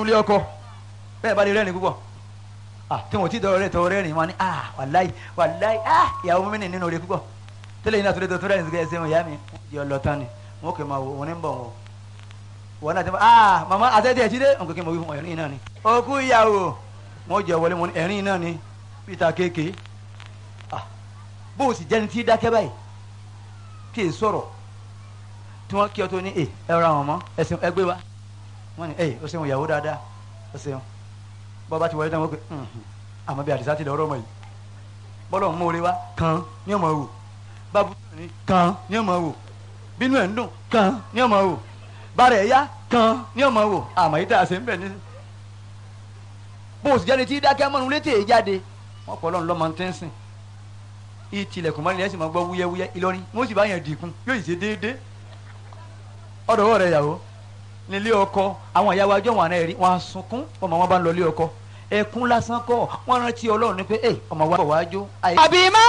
ilé ọkọ bẹ́ẹ̀ bá lè rẹ́rìn púpọ̀ ah tí wọn ò tí dọ̀rọ̀ rẹ̀ tọ̀rọ̀ rẹ́rìn wọn ni ah wàláì wàláì ah ìyàwó mi nì nínú rẹ̀ púpọ̀ tẹ́lẹ̀ yìí náà tó lè tó tó rẹ́rìn sí ẹsẹ̀ wọn ìyá mi yọ lọ tán ni wọn kò máa wò wọn ní bọ̀ wọn wọn náà ti máa ah màmá àtẹ́tẹ́ ẹ̀ jíde nǹkan kí n mọ̀ wí fún ẹ̀rín náà ni òkú ìyàwó wọn jẹ wọlé wọn ẹ̀rín náà ni peter kéèké ah bó o sì jẹ́ni tí dákẹ́ báyìí kí è sọ̀rọ̀ tí wọ́n kí ọ tó ní ẹ ẹ ra wọn mọ́ ẹsìn ẹgbẹ́ wa wọ́n ní ẹ o ṣeun ìyàwó dáadáa o ṣeun bọ́ba ti wọlé náà wọ́n pe àmọ́ bí àdìsá ti lọ ọ̀rọ̀ mọ̀ yìí bọ́lọ̀ ń mórí wa kan ní ọmọ wò bábú ní kan ní ọmọ wò bínú ẹ̀ ń dùn kan ní ọmọ wò bàrẹ̀ ẹ̀yá kan ní ọmọ wò àmọ́ yìí tá a ṣe ń bẹ̀ ní. bó o sì jáde tí dákẹ́ mọ́nu létí èyí jáde wọ́n pọ̀ lọ́nà lọ́mọ tẹ́ ń sìn ìtìlẹ̀kùn mọ́ni ẹ̀ sì máa gbọ́ wúyẹ́wúyẹ́ Ìlọrin wọ́n sì bá yẹn dìkun yóò ṣe déédéé ọ̀dọ̀ rẹ̀ yàwó nílé ọkọ àwọn ìyàwó ajọ́ wọn àná ẹ̀rí wọn á sunkún ọmọ wọn bá ń lọ ilé ọkọ ẹkún lásán kọ́ wọn rántí Ọlọ́run ní pé ẹ ọmọ wa bọ̀ wá jó. àbí má